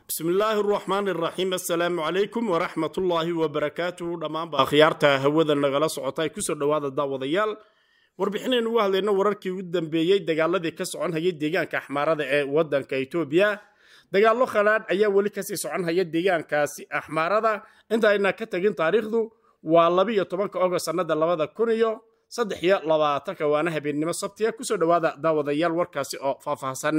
bismillaahi araxmaan iraxiim assalaamu calaykum waraxmatullaahi wabarakaatuhu dhammaanba akhyaarta hawada nagala socota ay kusoo dhowaada daawadayaal warbixinaynu uga hadlayno wararkii ugu dambeeyey dagaaladii ka socon hayay deegaanka axmaarada ee wadanka etoobiya dagaallo khalaadh ayaa weli kasii socon haya deegaankaasi axmaarada inta ayna ka tagin taariikhdu waa labiiyo tobanka ogost sannada labada kun iyo saddex iyo labaatanka waana habeennimo sabtiya kusoo dhowaada daawadayaal warkaasi oo faahfaahsan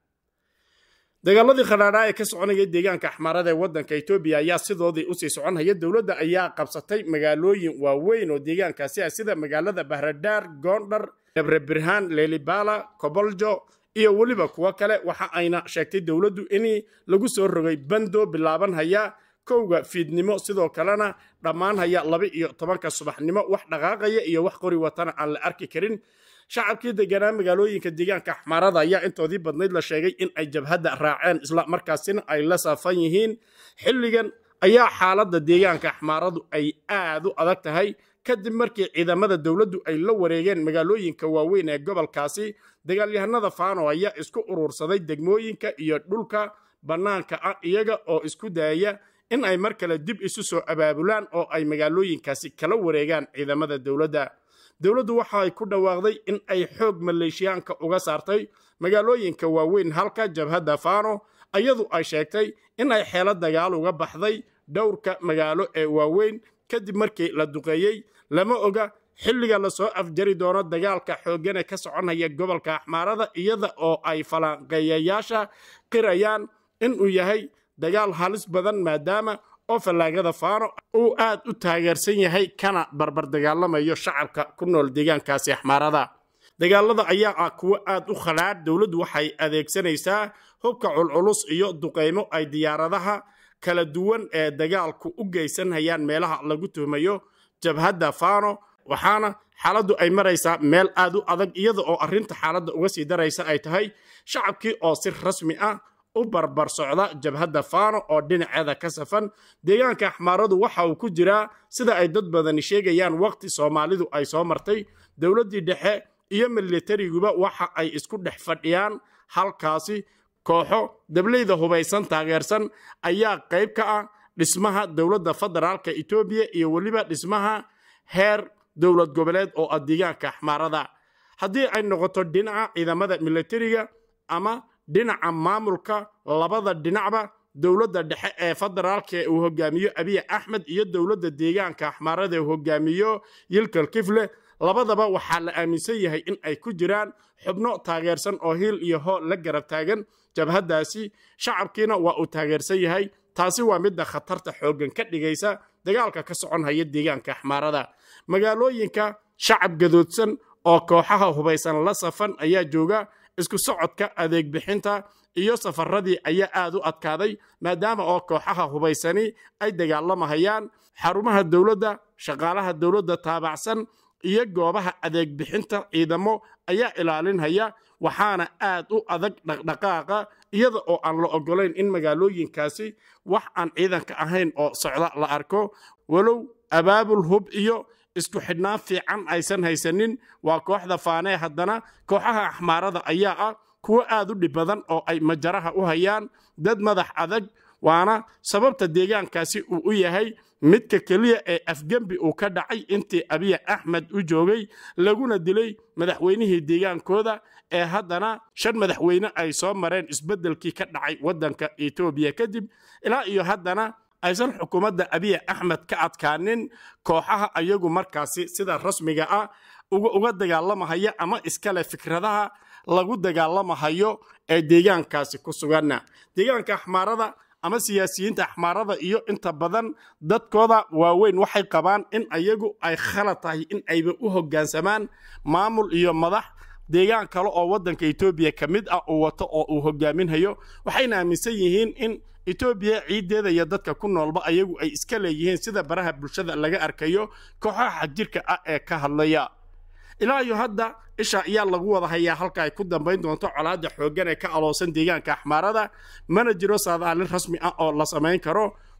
dagaaladii khadhaadhaa ee ka soconaya deegaanka axmaarada ee wadanka etoobiya ayaa sidoodii usii socon haya dowladda ayaa qabsatay magaalooyin waaweyn oo deegaankaasi ah sida magaalada bahradhaar goondhar debre birhaan lelibala koboljo iyo weliba kuwo kale waxa ayna sheegtay dowladdu in lagu soo rogay bando bilaaban haya kowga fiidnimo sidoo kalena dhammaan haya laba iyo tobanka subaxnimo wax dhaqaaqaya iyo wax qori watana aan la arki karin shacabkii deganaa magaalooyinka deegaanka axmaarada ayaa intoodii badnayd la sheegay in ay jabhadda raaceen isla markaasina ay la saafan yihiin xilligan ayaa xaaladda deegaanka axmaaradu ay aad u adag tahay kadib markii ciidamada dowladdu ay la wareegeen magaalooyinka waaweyn ee gobolkaasi dagaalyahanada faano ayaa isku urursaday degmooyinka iyo dhulka bannaanka ah iyaga oo isku dayaya in ay mar kale dib isu soo abaabulaan oo ay magaalooyinkaasi kala wareegaan ciidamada dowladda dowladdu waxa ay ku dhawaaqday in ay xoog maleeshiyaanka uga saartay magaalooyinka waaweyn halka jabhadda faano iyadu ay sheegtay in ay xeelo dagaal uga baxday dhowrka magaalo ee waaweyn kadib markii la duqeeyey lama oga xilliga lasoo afjari doono dagaalka xooggane ka soconaya gobolka axmaarada iyada oo ay falanqeeyayaasha qirayaan inuu yahay dagaal halis badan maadaama oo fallaagada faano uu aad u taageersan yahay kana barbar dagaalamayo shacabka ku nool deegaankaasi axmaarada dagaalada ayaa ah kuwo aad u khalaadh dowladdu waxay adeegsanaysaa hubka culculus iyo duqaymo ay diyaaradaha kala duwan ee dagaalku u geysanhayaan meelaha lagu tuhmayo jabhadda faano waxaana xaaladdu ay maraysaa meel aad u adag iyada oo arrinta xaaladda uga sii daraysa ay tahay shacabkii oo si rasmi ah u barbar socda jabhadda faano oo dhinaceeda ka safan deegaanka axmaaradu waxa uu ku jiraa sida ay dad badani sheegayaan waqti soomaalidu ay soo martay dowladdii dhexe iyo militariguba waxa ay isku dhex fadhiyaan halkaasi kooxo dableyda hubaysan taageersan ayaa qayb ka ah dhismaha dowladda federaalka etoobiya iyo weliba dhismaha heer dowlad goboleed oo ah deegaanka axmaarada haddii ay noqoto dhinaca ciidamada militariga ama dhinaca maamulka labada dhinacba dowladda dhexe ee federaalka ee uu hogaamiyo abiy axmed iyo dowladda deegaanka axmaarada ee hogaamiyo yilkal kifle labadaba waxaa la aaminsan yahay in ay ku jiraan xubno taageersan oo hiil iyo hoo la garab taagan jabhaddaasi shacabkiina waa uu taageersan yahay taasi waa midda khatarta xooggan ka dhigaysa dagaalka ka socon haya deegaanka axmaarada magaalooyinka shacab gadoodsan oo kooxaha hubaysan la safan ayaa jooga isku socodka adeeg bixinta iyo safaradii ayaa aad u adkaaday maadaama oo kooxaha hubaysani ay dagaalamahayaan xarumaha dowladda shaqaalaha dowladda taabacsan iyo goobaha adeeg bixinta ciidamo ayaa ilaalinhaya waxaana aad u adag dhaqdhaqaaqa iyada oo aan la ogolayn in magaalooyinkaasi wax aan ciidanka ahayn oo socda la arko walow abaabul hub iyo isku xidhnaan fiican aysan haysanin waa kooxda faanee haddana kooxaha axmaarada ayaa ah kuwo aad u dhib badan oo ay majaraha u hayaan dad madax adag waana sababta deegaankaasi uu u yahay midka keliya ee afgembi uu ka dhacay intii abiy axmed u joogay laguna dilay madaxweynihii deegaankooda ee haddana shan madaxweyne ay soo mareen isbeddelkii ka dhacay waddanka etoobiya kadib ilaa iyo haddana aysan xukuumadda abiy axmed ka adkaanin kooxaha ayagu markaasi sida rasmiga ah uga dagaalamahaya ama iskale fikradaha lagu dagaalamahayo ee deegaankaasi ku suganna deegaanka axmaarada ama siyaasiyiinta axmaarada iyo inta badan dadkooda waaweyn waxay qabaan in ayagu ay khalad tahay in ayba u hoggaansamaan maamul iyo madax deegaan kale oo waddanka etoobiya ka mid ah uu wato oo uu hogaaminhayo waxayna aaminsan yihiin in etoobiya ciiddeeda iyo dadka ku noolba ayagu ay iska leeyihiin sida baraha bulshada laga arkayo kooxaha xagjirka ah ee ka hadlaya ilaa iyo hadda isha ayaa lagu wada hayaa halka ay ku dambayn doonto colaadda xooggan ee ka aloosan deegaanka axmaarada mana jiro saadaalin rasmi ah oo la samayn karo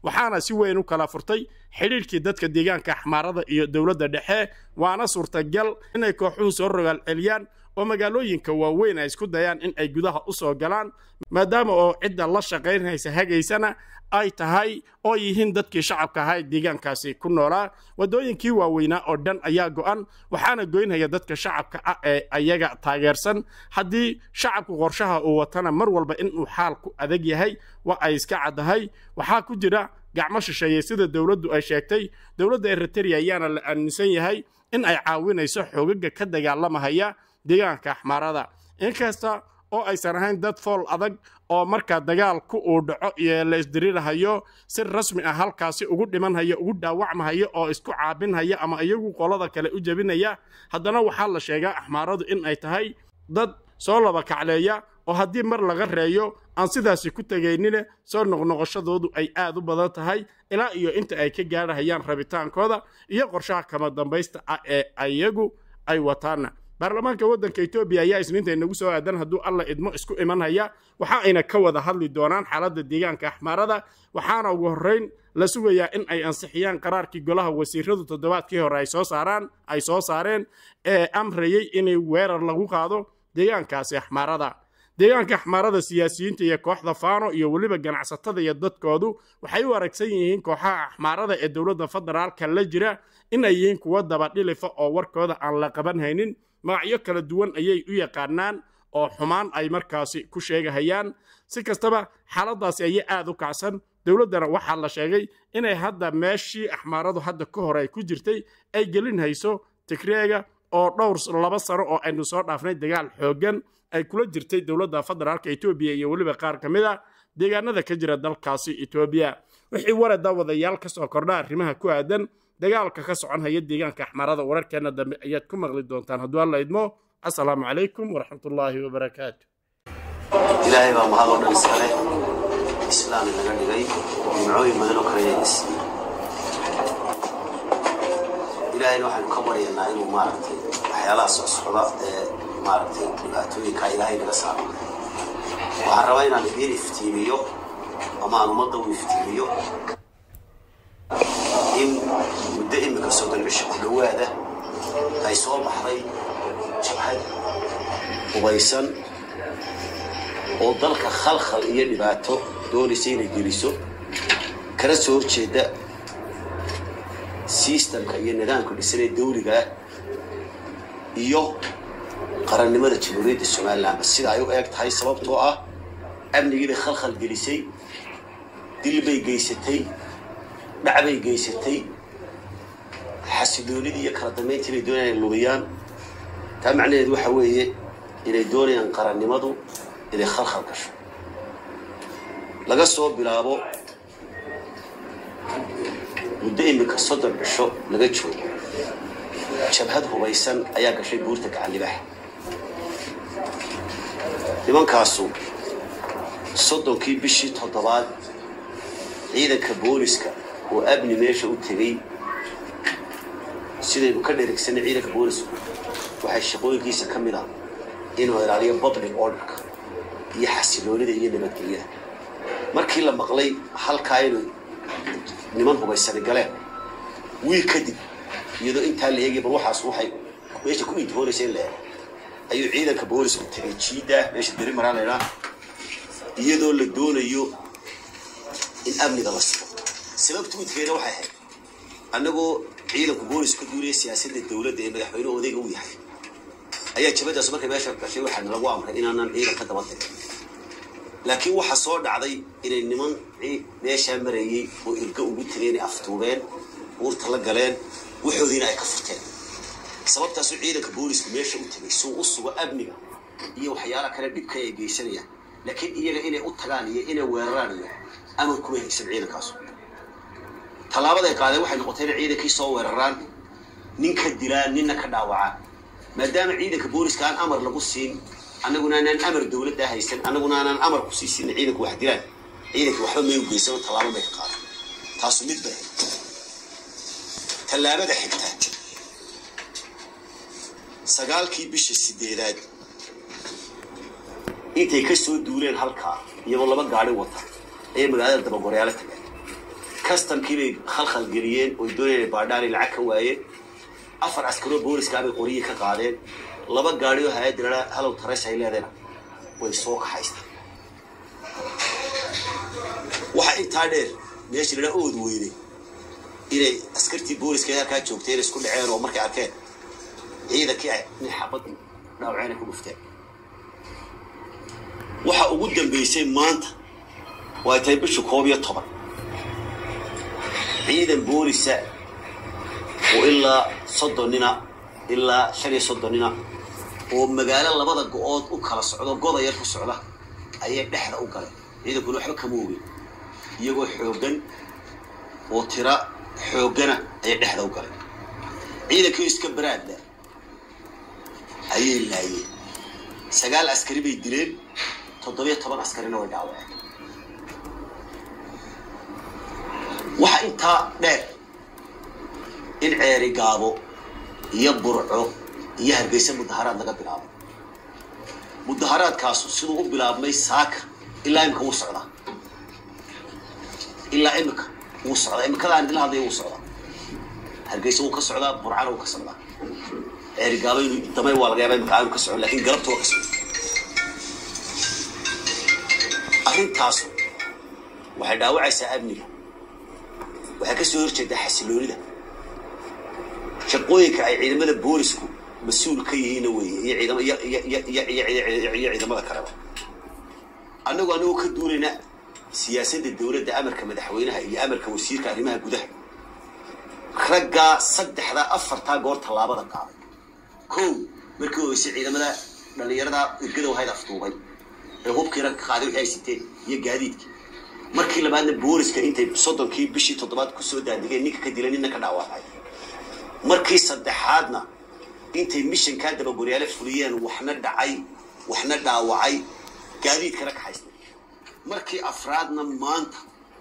waxaana si weyn u kala furtay xidhiidhkii dadka deegaanka axmaarada iyo dowladda dhexe waana suurtagal inay kooxuhu soo rogaal celiyaan oo magaalooyinka waaweyn ay isku dayaan in ay gudaha u soo galaan maadaama oo cidda la shaqaynaysa hagaysana ay tahay oo yihiin dadkii shacabka ahaa ee deegaankaasi ku noolaa waddooyinkii waaweynaa oo dhan ayaa go'an waxaana goynaya dadka shacabka ah ee ayaga taageersan haddii shacabku qorshaha uu watana mar walba inuu xaalku adag yahay waa ay iska caddahay waxaa ku jira gacmo shisheeye sida dowladdu ay sheegtay dowladda eriteria ayaana la aaminsan yahay in ay caawinayso xoogaga ka dagaalamahaya deegaanka axmaarada inkasta oo aysan ahayn dad fool adag oo markaa dagaalku uu dhaco iyo la isdirirahayo si rasmi ah halkaasi ugu dhimanhaya ugu dhaawacmahaya oo isku caabinhaya ama iyagu qolada kale u jebinaya haddana waxaa la sheegaa axmaaradu in ay tahay dad soo laba kacleeya oo haddii mar laga reeyo aan sidaasi ku tegaynine soo noqnoqoshadoodu ay aad u badan tahay ilaa iyo inta ay ka gaadhahayaan rabitaankooda iyo qorshaha kama dambaysta ah ee iyagu ay wataana baarlamaanka waddanka etoobiya ayaa isniinta inagu soo aadan hadduu alla idmo isku imanhaya waxa ayna ka wada hadli doonaan xaaladda deegaanka axmaarada waxaana ugu horrayn la sugayaa in ay ansixiyaan qaraarkii golaha wasiiradu toddobaadkii hore ay soo saaraan ay soo saareen ee amrayey inay weerar lagu qaado deegaankaasi axmaarada deegaanka axmaarada siyaasiyiinta iyo kooxda faano iyo weliba ganacsatada iyo dadkoodu waxay u aragsan yihiin kooxaha axmaarada ee dowladda federaalka la jira in ay yihiin kuwo dabadhilifa oo warkooda aan la qaban haynin magacyo kala duwan ayay u yaqaanaan oo xumaan ay markaasi ku sheegahayaan si kastaba xaaladaasi ayay aad u kacsan dowladdana waxaa la sheegay inay hadda meeshii axmaaradu hadda ka hor ay ku jirtay ay gelin hayso tigreega oo dhowr laba sano oo aynu soo dhaafnay dagaal xooggan ay kula jirtay dowladda federaalka etoobiya iyo weliba qaar ka mid a deegaanada ka jira dalkaasi etoobiya wixii warada wadayaal ka soo kordha arrimaha ku aadan dagaalka ka soconhaya deegaanka axmaarada wararkeena dambe ayaad ku maqli doontaan hadduu alla idmo assalaamu calaykum waraxmatullaahi wabarakaatu ilaahay baa mahad oo dhan iskale islaam inaga dhigay nimcooyin badan oo kale ayayna siiyey ilaahayna waxaynu ka baryaynaa inuu maaragtay waxyaalaha socsocda ee maaragtay dhibaatooyinka ilaahay naga saaro waxaan rabaa inaan idiin iftiimiyo ama aan ummadda u iftiimiyo in muddo imika soddon cisho ku dhowaada ay soo baxday jabhad hubaysan oo dalka khalkhal iyo dhibaato doonaysa inay geliso kana soo horjeeda sistamka iyo nidaamka dhisanee dawliga ah iyo qarannimada jamhuuriyadda somalilan sida ay u eeg tahay sababtoo ah amnigii bay khalkhal gelisay dil bay geysatay dhacbay geysatay xasiloonidii iyo kala dambayntii bay doonayaan inay lumiyaan taa macnaheedu waxa weeye inay doonayaan qarannimadu inay khalkhal gasho laga soo bilaabo muddo imika soddon cisho laga joogo jabhad hubaysan ayaa gashay buurta gacanlibaxa nimankaasu soddonkii bishii toddobaad ciidanka booliska oo abni meesha u tegey sidaynu ka dherigsanay ciidanka boolisku waxay shaqooyinkiisa ka mid ah inuu ilaaliyo public orderka iyo xasiloonida iyo nabadgelyada markii la maqlay halkaa inuu niman hubaysani galeen wiil kadib iyadoo intaa la eegay bal waxaas waxay meesha ku intihoonaysa in la eego ayuu ciidanka boolisku tegay jiida meesha deri maraa laydhaa iyadoo la doonayo in amniga la sigo sababta midkeena waxay ahayd annagoo ciidanku boolis ka duulaya siyaasadda dowladda ee madaxweyne odayga u yahay ayaa jabadaas markay meesha gashay waxaana lagu amray inaanan ciidan ka daba dirin laakiin waxaa soo dhacday inay niman meeshaa marayey oo irga ugu tegeen ay aftuubeen buurta la galeen waxoodiina ay ka furteen sababtaasuu ciidanka boolisku meesha u tegay suu u sugo amniga iyo waxyaalaha kale dhibka ay geysanayaan laakiin iyaga inay u tagaan iyo inay weeraraan iyo amar kuma haysan ciidankaasu tallaabaday qaadeen waxay noqotay inay ciidankii soo weeraraan ninka dilaan ninna ka dhaawacaan maadaama ciidanka booliska aan amar lagu siin annaguna aanaan amar dowladda haysan annaguna aanaan amar ku sii siin ciidanku wax dilaan ciidanka waxba may u geysan oo tallaabo may ka qaadan taasu mid bay tallaabada xigta sagaalkii bisha sideedaad intay ka soo duuleen halkaa iyagoo laba gaari wata ayay magaalada dabagoreyaala tageen kastamkii bay khalkhal geliyeen oy doonayeen baadhaanay lacag ka waayeen afar askaroo booliska bay qoryihii ka qaadeen laba gaadhi oo hay-adda ladhaa halow tareys ay leedayna way soo kaxaystaan waxaa intaa dheer meesha ladhaa ood weyne inay askartii booliska ee halkaa joogteen isku dhaceen oo markay arkeen ciidankii ay nin xabadii dhaawaceenay ku dhufteen waxa ugu dambeysay maanta waa tahay bisha koob iyo toban ciidan boolisa oo ilaa soddon nina ilaa shan iyo soddon nina oo magaalo labada go-ood u kala socdo goda yar ku socda ayay dhexda u galeen ciidankuna waxba kama ogin iyagoo xooggan oo tira xooggana ayay dhexda u galeen ciidankii iska baraadla ayay laayeen sagaal askari bay dileen toddobiyo toban askarina way dhaawaceen waxaa intaa dheer in ceeri gaabo iyo burco iyo hargeysa mudaharaad laga bilaabay mudaharaadkaasu siduu u bilaabmay saaka ilaa imika wuu socdaa ilaa imika wuu socdaa imikadaan idila hadlaya wuu socdaa hargeysa wuu ka socdaa burcana wuu ka socdaa ceeri gaabo inuu damay waa laga yaaba imika aanu ka socon lakin galabta waa ka socda arrintaasu waxay dhaawacaysaa amniga waxay ka soo horjeedaa xasiloonida shaqooyinka ay ciidamada boolisku mas-uul ka yihiinna weeye iyo ciidamiyo ciidamada kaleba annagu annagoo ka duulayna siyaasadda dowladda amarka madaxweynaha iyo amarka wasiirka arrimaha gudaha raggaa saddexdaa afartaa goor tallaabada qaaday kow markii horeysay ciidamada dhallinyarada irgada wahayd afduubay ee hubkii rag ka qaaday wixii ay siteen iyo gaadiidkii markii labaadna booliska intay soddonkii bishii toddobaad kusoo daadigeen ninka ka dilay ninna ka dhaawacay markii saddexaadna intay mishankaa dabagoryaale fuliyeen waxna dhacay waxna dhaawacay gaadiidkana kaxaysnay markii afraadna maanta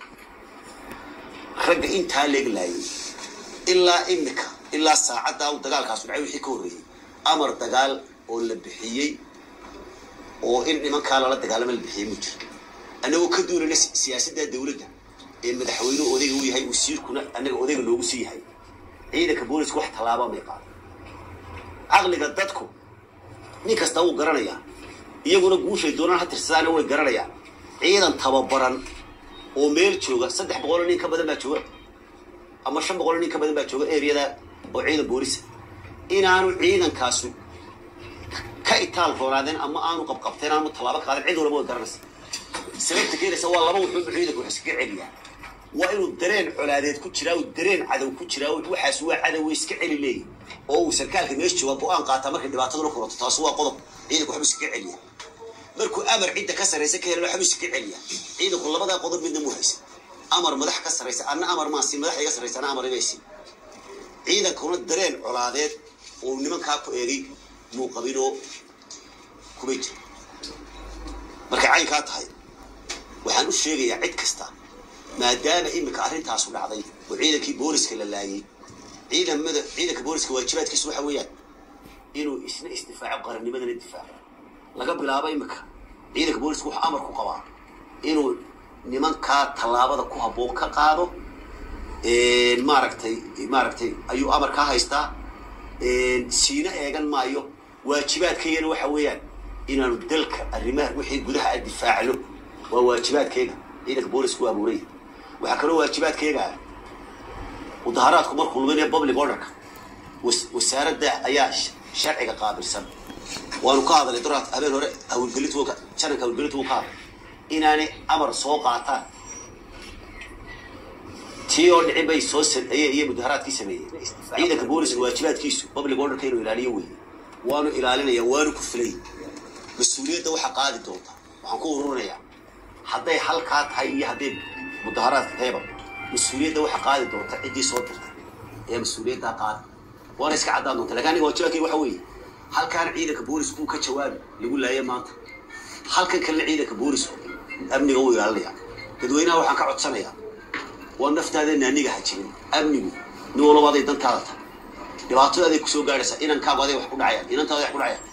ragga intaa leeglaayay ilaa imika ilaa saacaddaa u dagaalkaasu dhacay wixii ka horreeyey amar dagaal oo la bixiyey oo in nimankaa lala dagaalama la bixiyey mu jiro annagoo ka duulayna siyaasadda dawladda ee madaxweynuhu odayga u yahay wasiirkuna annaga odayga noogu sii yahay ciidanka booliska wax tallaaba may qaado caqliga dadku nin kasta wuu garanayaa iyaguna guushay doonaan ha tirsadaana way garanayaan ciidan tababaran oo meel jooga saddex boqoloo nin ka badan baa jooga ama shan boqoloo nin ka badan baa jooga eriyada oo ciidan boolisa inaanu ciidankaasu ka itaal roonaadeen ama aanu qabqabteen aanu tallaabo qaadeen cid walba way garanaysa sababta keenaysa waa laba wuxuu ciidanku wax iskaga celiyaa waa inuu dareen colaadeed ku jiraa uu dareen cadow ku jiraa waxaas waa cadow iska celi leeyahy oo uu sarkaalka meesha jooga go-aan qaataa markay dhibaataduna furato taas waa qodob ciidanku waxbuu iskaga celiyaa markuu amar cidda ka sarraysa ka helana waxbuu iskaga celiyaa ciidanku labadaa qodob midna mu haysa amar madax ka sarraysa anna amar maasi madax iga sarraysa anna amar imaysi ciidankuna dareen colaadeed oo nimankaa ku eegay muu qabinoo kumay jira markay caynkaa tahay waxaan u sheegayaa cid kasta maadaama iminka arrintaasu dhacday oo ciidankii booliska la laayay ciidamada ciidanka booliska waajibaadkiisu waxa weeyaan inuu isna isdifaaco qarannimadana difaaco laga bilaabo iminka ciidanka booliska wuxuu amar ku qabaa inuu nimankaa tallaabada ku habboon ka qaado maaragtay maaragtay ayuu amar kaa haystaa siina eegan maayo waajibaadkaygana waxa weeyaan inaanu dalka arrimaha wixii gudaha a difaacno waa waajibaadkayga ciidanka boolisku abuuray waxaa kaloo waajibaadkayga mudaharaadku markuu luminaya public orderka wasaaradda ayaa sharciga qaabilsan waanu ka hadalay duraad habeen hore hawlgelintu jananka hawlgelintu wuu ka hadlay inaanay amar soo qaataan tii oo dhicin bay soo iyo mudaharaadkii sameeyeen ciidanka booliska waajibaadkiisu public orderka inuu ilaaliyo wey waanu ilaalinaya waanu ku filay mas-uuliyadda waxaa qaadi doonta waxaan ku ururinayaa hadday halkaa tahay iyo hadday mudaharaadka tahayba mas-uuliyadda waxaa qaadi doonta ciddii soo dirtay ayaa mas-uuliyaddaa qaadi waana iska caddaan doonta lakin aniga waajibaadkayga waxa weeye halkaan ciidanka boolisku uu ka jawaabi lagu laaya maanta halkan kalena ciidanka boolisku amniga uu ilaalinaya dadweynaha waxaan ka codsanayaa waa naftaada naaniga ha jirin amnigu nin walaba aday dantaada tahay dhibaatada aday kusoo gaadhaysaa inankaagu aday wax ku dhacayaan inantaada wax ku dhacayaan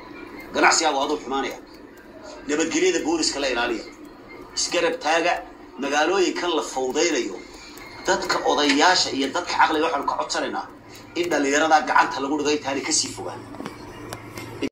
ganacsigaagu aduu xumaanaya nabadgelyada booliska la ilaaliya isgarab taaga magaalooyinkan la fawdaynayo dadka odayaasha iyo dadka caqliga waxaanu ka codsanaynaa in dhallinyaradaa gacanta lagu dhigo intaanay kasii fogaan